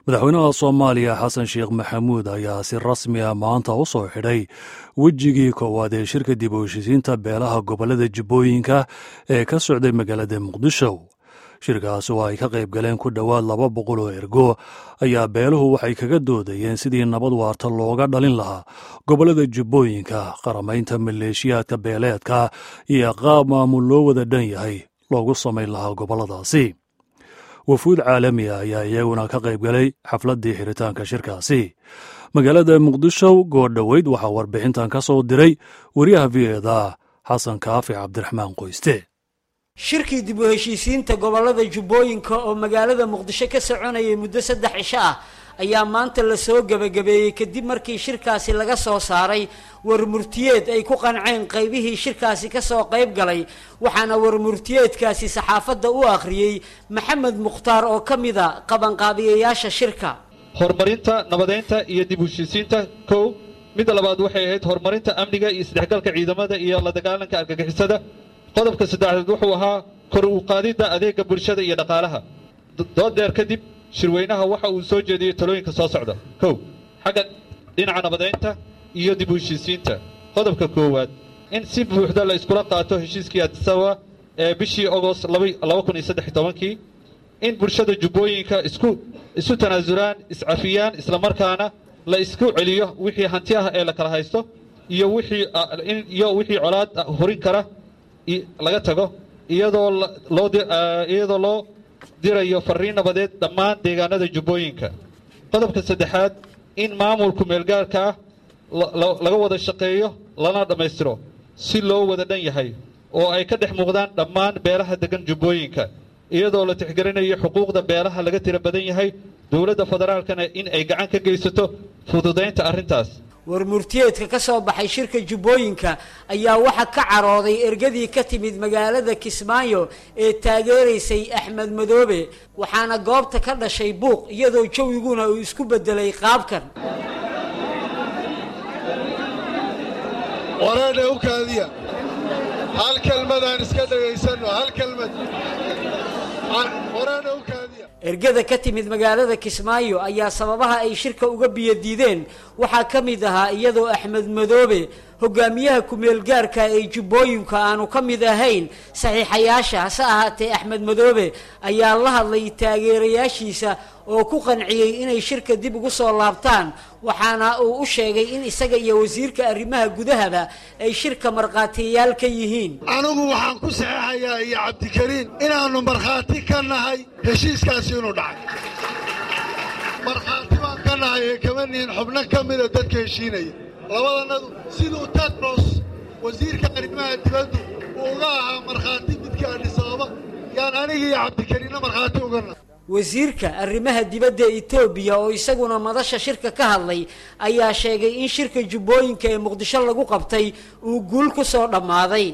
madaxweynaha soomaaliya xasan sheekh maxamuud ayaa si rasmi ah maanta u soo xidhay wejigii koowaad ee shirka dib u heshisiinta beelaha gobollada jubbooyinka ee ka socday magaalada muqdisho shirkaas oo ay ka qayb galeen ku dhowaad laba boqol oo ergo ayaa beeluhu waxay kaga doodayeen sidii nabad waarta looga dhalin lahaa gobollada jubbooyinka qaramaynta maleeshiyaadka beeleedka iyo qaab maamul loo wada dhan yahay loogu samayn lahaa gobolladaasi wafuud caalami ah ayaa iyaguna ka qayb galay xafladdii xiritaanka shirkaasi magaalada muqdisho goordhoweyd waxaa warbixintan ka soo diray wariyaha v eda xasan kaafi cabdiraxmaan qoyste shirkii dib u heshiisiinta gobollada jubbooyinka oo magaalada muqdisho ka soconayay muddo saddex cisho ah ayaa maanta lasoo gebagabeeyey kadib markii shirkaasi laga soo saaray warmurtiyeed ay ku qanceen qaybihii shirkaasi kasoo qayb galay waxaana warmurtiyeedkaasi saxaafadda u akhriyey maxamed mukhtaar oo ka mida qabanqaabiyayaasha shirka horumarinta nabadeynta iyo dib u heshiisiinta kow midda labaad waxay ahayd horumarinta amniga iyo isdhexgalka ciidamada iyo la dagaalanka argagixisada qodobka saddexaad wuxuu ahaa kor u qaadidda adeega bulshada iyo dhaqaalaha dood dheer kadib shirweynaha waxa uu soo jeediyey talooyinka soo socda kow xagga dhinaca nabadeynta iyo dib u heshiisiinta qodobka koowaad in si buuxda la iskula qaato heshiiskii adisawa ee bishii ogost kii in bulshada jubbooyinka isku isu tanaasulaan iscafiyaan islamarkaana la isku celiyo wixii hanti ah ee la kala haysto iyo wiiiyo wixii colaad horin kara laga tago iyadoo loo dirayo fariin nabadeed dhammaan deegaanada jubbooyinka qodobka saddexaad in maamulku meelgaarka ah laga wada shaqeeyo lana dhammaystiro si loo wada dhan yahay oo ay ka dhex muuqdaan dhammaan beelaha degan jubbooyinka iyadoo la tixgelinayo xuquuqda beelaha laga tira badan yahay dowladda federaalkana in ay gacan ka geysato fududaynta arrintaas warmurtiyeedka ka soo baxay shirka jubbooyinka ayaa waxaa ka carooday ergadii ka timid magaalada kismaayo ee taageeraysay axmed madoobe waxaana goobta ka dhashay buuq iyadoo jawiguna uu isku bedelay qaabkan waraadha u kaadiya hal kelmadaan iska dhegaysanno hal kelmad waraadha u kaadiya ergada ka timid magaalada kismaayo ayaa sababaha ay shirka uga biyadiideen waxaa ka mid ahaa iyadoo axmed madoobe hogaamiyaha ku-meelgaarka ee jubbooyinka aanu ka mid ahayn saxiixayaasha hase ahaatee axmed madoobe ayaa la hadlay taageerayaashiisa oo ku qanciyey inay shirka dib ugu soo laabtaan waxaana uu u sheegay in isaga iyo wasiirka arrimaha gudahaba ay shirka markhaatiyayaal ka yihiin anigu waxaan ku saxeexayaa iyo cabdikariin inaannu markhaati ka nahay heshiiskaasi inuu dhacay markhaati baan ka nahay ee kama nihin xubno ka mida dadka heshiinaya labadannadu siduu tedros wasiirka arrimaha dibaddu uu uga ahaa markhaati midka adhisaaba yaan aniga iyo cabdikariinna markhaati uga nahay wasiirka arrimaha dibadda etoobiya oo isaguna madasha shirka ka hadlay ayaa sheegay in shirka jubbooyinka ee muqdisho lagu qabtay uu guul ku soo dhammaaday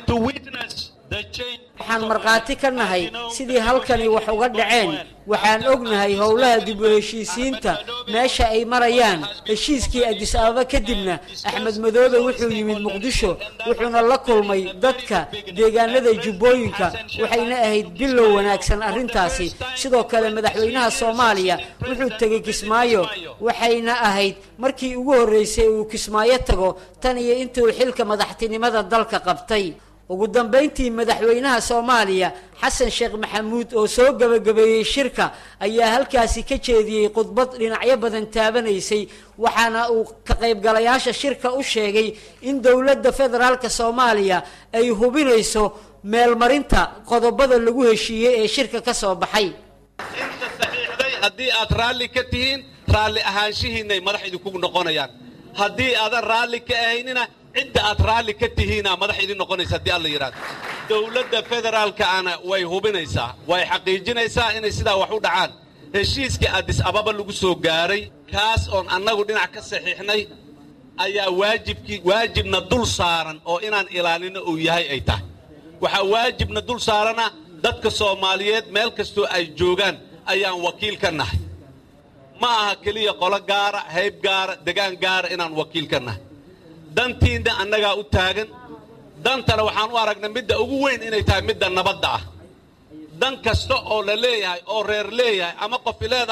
waxaan markhaati ka nahay sidii halkani wax uga dhaceen waxaan ognahay howlaha dib u heshiisiinta meesha ay marayaan heshiiskii adis ababa kadibna axmed madoobe wuxuu yimid muqdisho wuxuuna la kulmay dadka deegaanada jubbooyinka waxayna ahayd bilow wanaagsan arrintaasi sidoo kale madaxweynaha soomaaliya wuxuu tegey kismaayo waxayna ahayd markii ugu horreysay uu kismaayo tago tan iyo intuu xilka madaxtinimada dalka qabtay ugu dambayntii madaxweynaha soomaaliya xasan sheekh maxamuud oo soo gebagabeeyey shirka ayaa halkaasi ka jeediyey khudbad dhinacyo badan taabanaysay waxaana uu ka qaybgalayaasha shirka u sheegay in dowladda federaalka soomaaliya ay hubinayso meelmarinta qodobada lagu heshiiyey ee shirka ka soo baxay inta saxiixday haddii aad raalli ka tihiin raalli ahaanshihiinay madax idinku noqonayaan haddii aadan raalli ka ahaynina cidda aad raalli ka tihiina madax idin noqonaysa haddii alla yidhahdo dowladda federaalkaana way hubinaysaa way xaqiijinaysaa inay sidaa wax u dhacaan heshiiskii adis ababa lagu soo gaaray kaas oon annagu dhinac ka saxiixnay ayaa waajibkii waajibna dul saaran oo inaan ilaalino uu yahay ay tahay waxaa waajibna dul saarana dadka soomaaliyeed meel kastoo ay joogaan ayaan wakiil ka nahay ma aha keliya qolo gaara hayb gaara degaan gaara inaan wakiil ka nahay dantiinna annagaa u taagan dantana waxaan u aragnay midda ugu weyn inay tahay midda nabadda ah dan kasta oo la leeyahay oo reer leeyahay ama qofi leedahay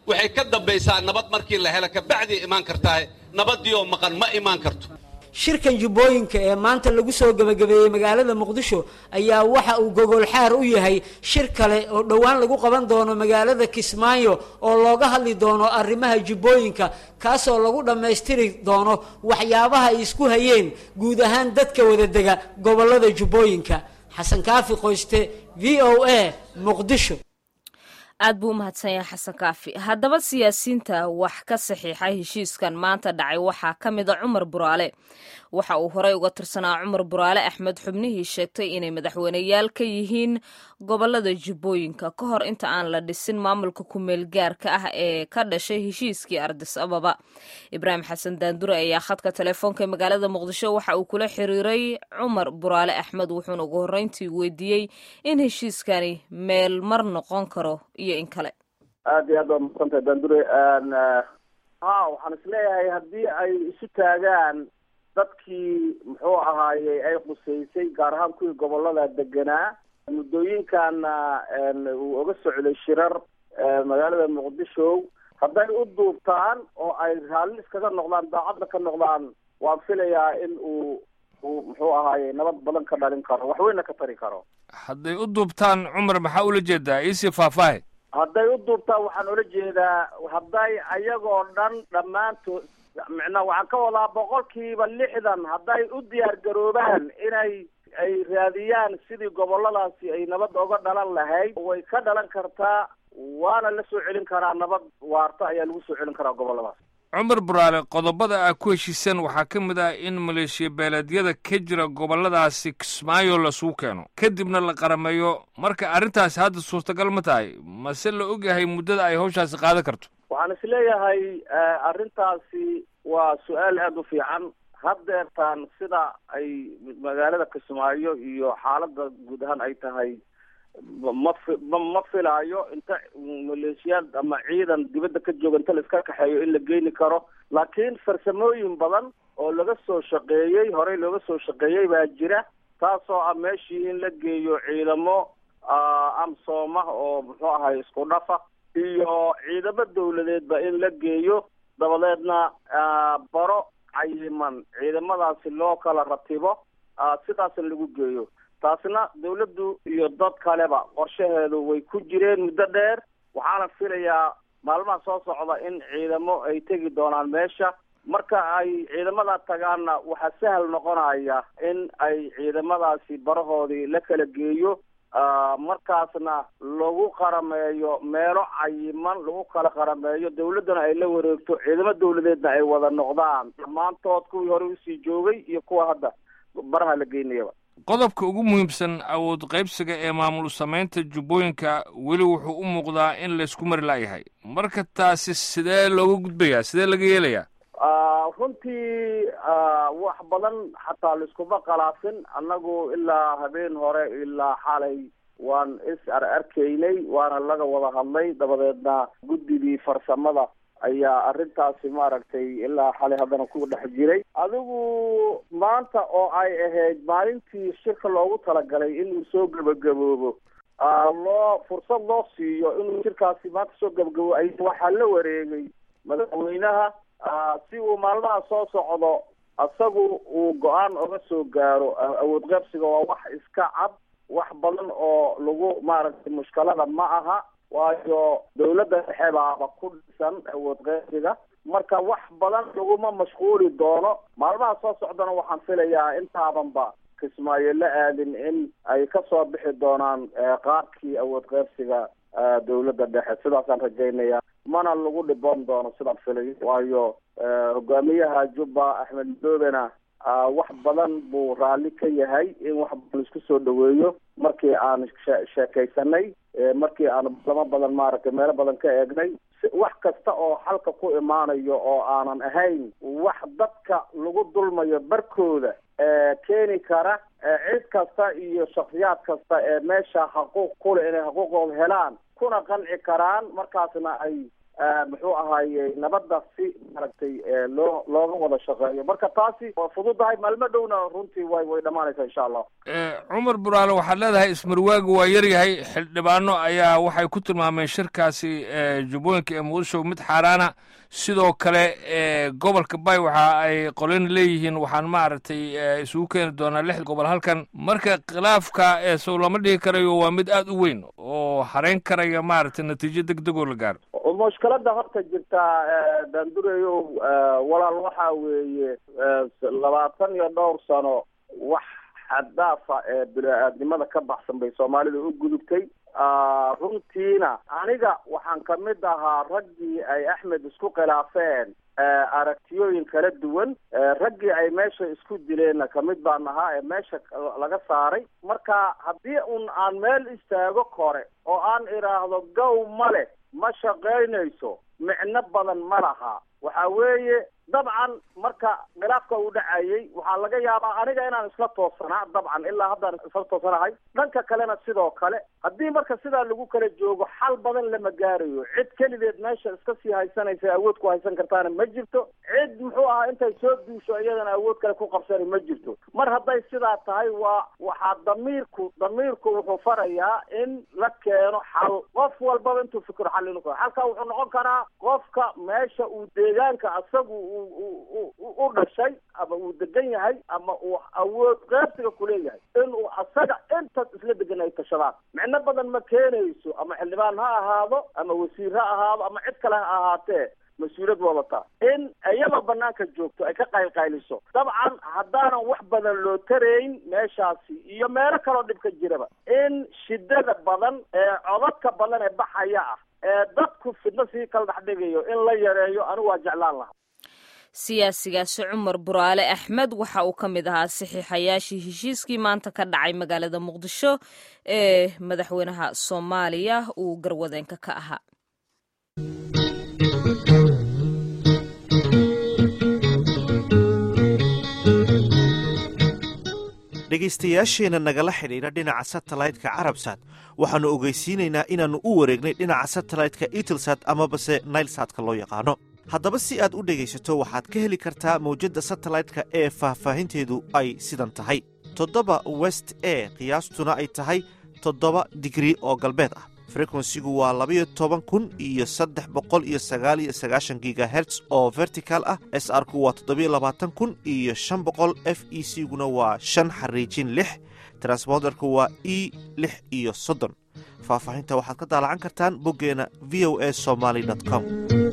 waxay ka dambaysaa nabad markii la helo kabacdii imaan kartaa nabadii oo maqan ma imaan karto shirkan jubbooyinka ee maanta lagu soo gebagabeeyey magaalada muqdisho ayaa waxa uu gogol xaar u yahay shir kale oo dhowaan lagu qaban doono magaalada kismaayo oo looga hadli doono arrimaha jubbooyinka kaasoo lagu dhammaystiri doono waxyaabaha ay isku hayeen guud ahaan dadka wadadega gobollada jubbooyinka xasan kaafi qoyste v o a muqdisho aad buu u mahadsan yahay xasan kaafi haddaba siyaasiyiinta wax ka saxiixay heshiiskan maanta dhacay waxaa ka mid a cumar buraale waxa uu horey uga tirsanaa cumar buraale axmed xubnihii sheegtay inay madaxweyneyaal ka yihiin gobolada jubbooyinka ka hor inta aan la dhisin maamulka kumeel gaarka ah ee ka dhashay heshiiskii ardis ababa ibraahim xasan daandure ayaa khadka telefoonka ee magaalada muqdisho waxa uu kula xiriiray cumar buraale axmed wuxuuna ugu horreyntii weydiiyey in heshiiskani meel mar noqon karo iyo in kale aada iyo aad waa masantahay daandure ha waxaan isleeyahay haddii ay isu taagaan dadkii muxuu ahaaye ay khuseysay gaar ahaan kuwii gobolada deganaa muddooyinkaana uu oga socday shirar magaalada muqdisho hadday u duubtaan oo ay raalli iskaga noqdaan daacadda ka noqdaan waan filayaa in uu uu muxuu ahaaye nabad badan ka dhalin karo waxweyna ka tari karo hadday u duubtaan cumar maxaa ula jeedaa iisii faahfaahe hadday u duubtaan waxaan ula jeedaa hadday ayagoo dhan dhammaantood micnaa waxaan ka wadaa boqolkiiba lixdan hadday u diyaar garoobaan inay ay raadiyaan sidii goboladaasi ay nabad oga dhalan lahayd way ka dhalan kartaa waana la soo celin karaa nabad waarta ayaa lagu soo celin karaa goboladaas cumar buraale qodobada aa ku heshiiseen waxaa ka mid ah in maleeshiya beeleedyada ka jira goboladaasi kismaayo lasugu keeno kadibna la qarameeyo marka arrintaasi hadda suurtagal ma tahay mase la ogyahay muddada ay hawshaasi qaadan karto waxaan isleeyahay arrintaasi waa su-aal aada u fiican haddeertaan sida ay magaalada kismaayo iyo xaaladda guud ahaan ay tahay ma fi ma filaayo inta maleeshiyaad ama ciidan dibadda ka jooga inta la iska kaxeeyo in la geeni karo laakiin farsamooyin badan oo laga soo shaqeeyey horey looga soo shaqeeyey baa jira taasoo ah meeshii in la geeyo ciidamo amsooma oo muxuu ahay isku dhafa iyo ciidamo dawladeedba in la geeyo dabadeedna baro cayiman ciidamadaasi loo kala ratibo sidaasna lagu geeyo taasna dawladdu iyo dad kaleba qorshaheedu way ku jireen muddo dheer waxaana filayaa maalmaha soo socda in ciidamo ay tegi doonaan meesha marka ay ciidamada tagaanna waxaa sahal noqonaya in ay ciidamadaasi barahoodii la kala geeyo markaasna lagu qarameeyo meelo cayiman lagu kala qarameeyo dawladdana ay la wareegto ciidamo dawladeedna ay wada noqdaan dhammaantood kuwii hore usii joogay iyo kuwa hadda baraha la geynayaba qodobka ugu muhiimsan awood qaybsiga ee maamul samaynta jubbooyinka weli wuxuu u muuqdaa in laysku mari la'yahay marka taasi sidee looga gudbayaa sidee laga yeelayaa runtii wax badan xataa laiskuma khalaafin annagu ilaa habeen hore ilaa xalay waan is ar arkaynay waana laga wada hadlay dabadeedna guddigii farsamada ayaa arrintaasi maaragtay ilaa xalay haddana ku dhex jiray adigu maanta oo ay ahayd maalintii shirka loogu talagalay inuu soo gebagaboobo loo fursad loo siiyo inuu shirkaasi maanta soo gebagabo ay waxaa la wareegay madaxweynaha si uu maalmaha soo socdo isagu uu go-aan oga soo gaaro awood qaybsiga waa wax iska cad wax badan oo lagu maaragtay mushkilada ma aha waayo dawladda dhexe baaba ku dhisan awood qaybsiga marka wax badan laguma mashquuli doono maalmaha soo socdana waxaan filayaa intaadanba kismaayo la aadin in ay kasoo bixi doonaan qaabkii awood qaybsiga dawladda dhexe sidaasaan rajaynaya mana lagu dhiboon doono sidaan filay waayo hogaamiyaha jubba axmed madoobena wax badan buu raalli ka yahay in wax badan isku soo dhaweeyo markii aan sheekaysanay markii aan lama badan maaragtay meelo badan ka eegnay wax kasta oo xalka ku imaanayo oo aanan ahayn wax dadka lagu dulmayo barkooda keeni kara cid kasta iyo shaksiyaad kasta ee meesha xaquuq kule inay xuquuqooda helaan kuna qanci karaan markaasna ay muxuu ahaaye nabadda si maaragtay loo looga wada shaqeeyo marka taasi waa fududahay maalmo dhowna runtii way way dhammaanaysaa insha allah cumar buraale waxaad leedahay ismarwaagu waa yaryahay xildhibaano ayaa waxay ku tilmaameen shirkaasi jubbooyinka ee muqdisho mid xaaraana sidoo kale gobolka bay waxa ay qolin leeyihiin waxaan maaragtay isugu keeni doonaa lix gobol halkan marka khilaafka sow lama dhihi karayo waa mid aada u weyn oo hareyn karaya maaragtay natiijo deg degoo la gaaro mushkilada horta jirtaa daandureyow walaal waxaa weeye labaatan iyo dhowr sano wax xaddaafa ee bini-aadnimada ka baxsan bay soomaalida u gudubtay runtiina aniga waxaan ka mid ahaa raggii ay axmed isku khilaafeen aragtiyooyin kala duwan raggii ay meesha isku dileenna kamid baan ahaa ee meesha laga saaray marka haddii un aan meel istaago kore oo aan idhaahdo gow ma leh ma shaqaynayso micno badan ma laha waxa weeye dabcan marka khilaafka uu dhacayay waxaa laga yaabaa aniga inaan isla toosanaa dabcan ilaa haddaan isla toosanahay dhanka kalena sidoo kale haddii marka sidaa lagu kala joogo xal badan lama gaarayo cid kelideed meesha iska sii haysanaysa awood ku haysan kartaana ma jirto cid muxuu ahaa intay soo duusho iyadana awood kale ku qabsani ma jirto mar hadday sidaa tahay waa waxaa damiirku damiirku wuxuu farayaa in la keeno xal qof walbaba intuu fikiro xal inu xalka wuxuu noqon karaa qofka meesha uu deegaanka asagu u dhashay ama uu degan yahay ama uu awood qaybsiga kuleeyahay inuu asaga intaas isla degan ay tashadaan micno badan ma keenayso ama xildhibaan ha ahaado ama wasiir ha ahaado ama cid kale ha ahaatee mas-uuliyad wadataa in iyadoo banaanka joogto ay ka qaylqayliso dabcan haddaanan wax badan loo tarayn meeshaasi iyo meelo kaloo dhib ka jiraba in shidada badan ee codadka badan ee baxaya ah ee dadku fidno sii kala dhex dhigayo in la yareeyo anigu waa jeclaan lahaa siyaasigaasi cumar buraale axmed waxa uu ka mid ahaa saxiixayaashii heshiiskii maanta ka dhacay magaalada muqdisho ee madaxweynaha soomaaliya uu garwadeenka ka ahaa dhegaystayaasheenna nagala xidhiidha dhinaca satellite-ka carabsat waxaannu ogeysiinaynaa inaannu u wareegnay dhinaca satellite-ka itelsat amabase nailsatka loo yaqaano haddaba si aad u dhegaysato waxaad ka heli kartaa mawjadda satellite-ka ee faahfaahinteedu ay sidan tahay toddoba west e qiyaastuna ay tahay toddoba digrii oo galbeed ah frekwensigu waa labayo toban kun iyo saddex boqol iyo sagaal iyo sagaashan gigaherts oo vertical ah s r ku waa toddobiyo labaatan kun iyo shan boqol f e c guna waa shan xariijin lix transponderku waa e lix iyo soddon faahfaahinta waxaad ka daalacan kartaan boggeena v o a somaly com